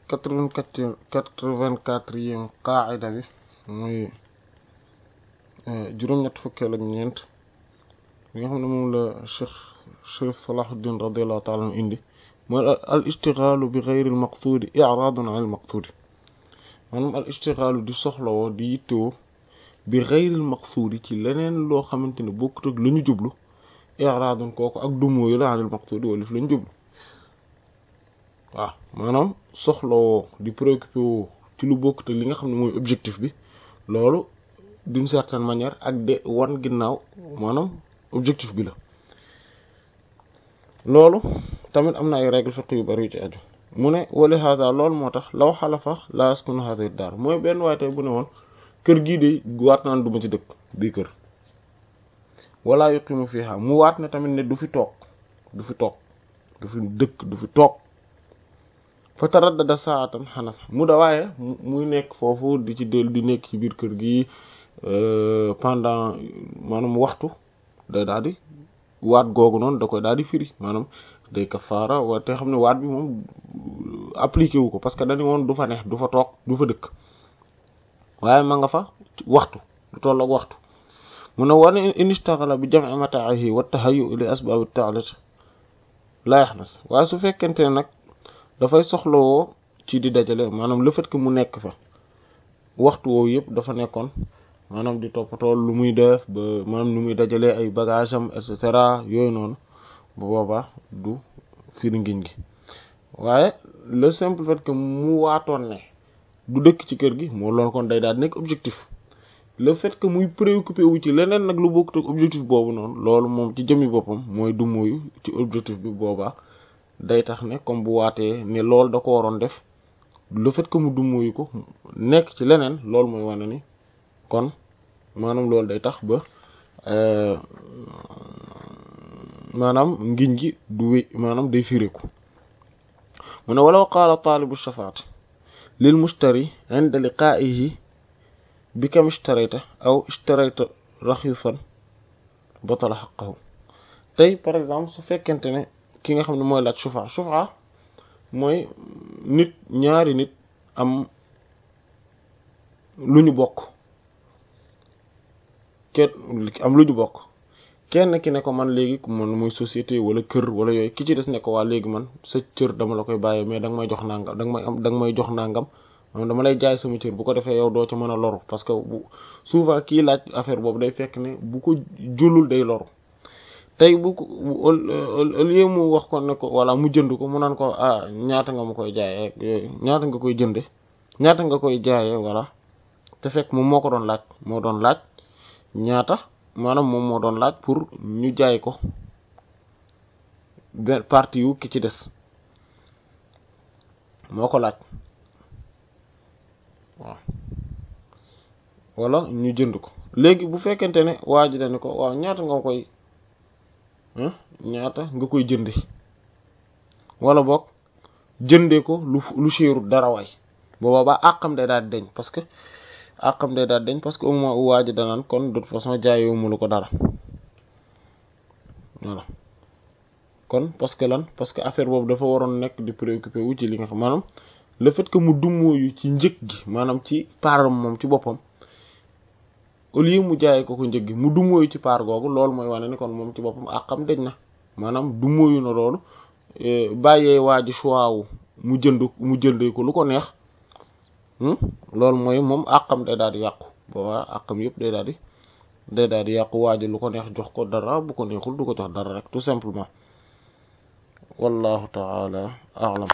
quatre-vingt-quatre quatre-vingt-quatrième qaida bi muy juróom-ñett fukkeel ak ñeent li nga xam ne moom la cheikh cheikh Salahuddin radiyallahu taala anhu indi mooy al ishtighalu bi ghayri al maqsudi i'radun an al maqsudi maanaam al ishtighalu di soxlawoo di yittewoo bi ghayri al maqsudi ci leneen loo xamante ne bokkut ak la ñu jublu i'radun kooku ak dumóoyu la an al maqsudi wala fi la ñu jublu waaw maanaam soxlawoo di préoccupé woo ci lu bokkut ak li nga xam ne mooy objectif bi loolu d'une certaine manière ak de wan ginnaaw maanaam objectif bi la loolu tamit am na ay règle fiqh yu bari yu ci aju mu ne wali hada loolu moo tax law xalafa la yaskunu hadihi daar mooy benn waaye tey bu ne woon kër gii de waat naan du ma ci dëkk bii kër wala yuqimu fiha mu waat ne tamit ne du fi toog du fi toog du fi dëkk du fi toog fa taraddada saatan xanaf mu da waaye muy nekk foofu di ci dellu di nekk ci biir kër gi pendant maanaam waxtu day daal di waat googu noonu da koy daal di firi maanaam day kafaara wa te xam ne waat bi moom appliqué wu ko parce que dañu woon du fa neex du fa toog du fa dëkk waaye ma nga fa waxtu du tolloog waxtu mu ne wane in istaxala bi jam'i mataahi wa tahayyu li asbaabi ta'lit la yaxnas waaye su fekkente ne nag dafay soxlawoo ci di dajale maanaam le fait que mu nekk fa waxtu woowu yëpp dafa nekkoon maanaam di toppatoo lu muy def ba maanaam nu muy dajalee ay bagage am et cetera yooyu noonu bu boobaa du firi ngiñ gi waaye le simple fait que mu waatoon ne du dëkk ci kër gi moo loolu kon day daal nekk objectif le fait que muy préoccupé wu ci leneen nag lu bokkut ak objectif boobu noonu loolu moom ci jëmmi boppam mooy du mooyu ci objectif bi boobaa day tax ne comme bu waatee ne loolu da ko waroon def le fait que mu du mooyu ko nekk ci leneen loolu mooy wane ni kon maanaam loolu day tax ba maanaam ngiñ gi du wé maanaam day firiku mu ne walaw qaala taalibu shafaati lil mushtari inda liqaa'ihi bi kam ishtarayta aw ishtarayta raxiisan batala xaqahu tey par exemple su fekkente ne ki nga xam ne mooy laaj shufa shufa mooy nit ñaari nit am lu ñu bokk kenn am lu ñu bokk kenn ki ne ko man léegi man muy société wala kër wala yooyu ki ci des ne ko waa léegi man sa cër dama la koy bàyyee mais da nga may jox nangam da nga may am da nga may jox nangam man dama lay jaay sama cër bu ko defee yow doo ca mën a loru parce que bu souvent kii laaj affaire boobu day fekk ne bu ko julul day loru tey bu ko au lieu mu wax ko ne ko wala mu jënd ko mu naan ko ah ñaata nga ma koy jaayee yooyu ñaata nga koy jënde ñaata nga koy jaayee voilà te fekk moom moo ko doon laaj moo doon laaj ñaata maanaam moom moo doon laaj pour ñu jaay ko benn partie yu ki ci des moo ko laaj waaw wala ñu jënd ko léegi bu fekkente ne waa ji dañu ko waaw ñaata nga koy ñaata nga koy jënde wala boog jëndee ko lu lu séeru dara waay booba ba àqam day daal deñ parce que àqam day daal deñ parce que au moins waa ji danaan kon de toute façon jaayoo mu lu ko dara voilà kon parce que lan parce que affaire boobu dafa waroon nekk di préoccupé wu ci li nga xam maanaam le fait que mu dummóoyu ci njëg gi maanaam ci paaram moom ci boppam au lieu mu jaayee ko ko njëg gi mu dummóoyu ci paar googu loolu mooy wane ni kon moom ci boppam àqam deñ na maanaam dummóoyu na loolu bàyyee waa ji choix wu mu jënd mu jëndee ko lu ko neex loolu mooy moom àqam day daal di yàqu boobaa àqam yëpp day daal di day daal di yàqu waa ji lu ko neex jox ko dara bu ko neexul du ko jox dara rek tout simplement wallahu taala a'lam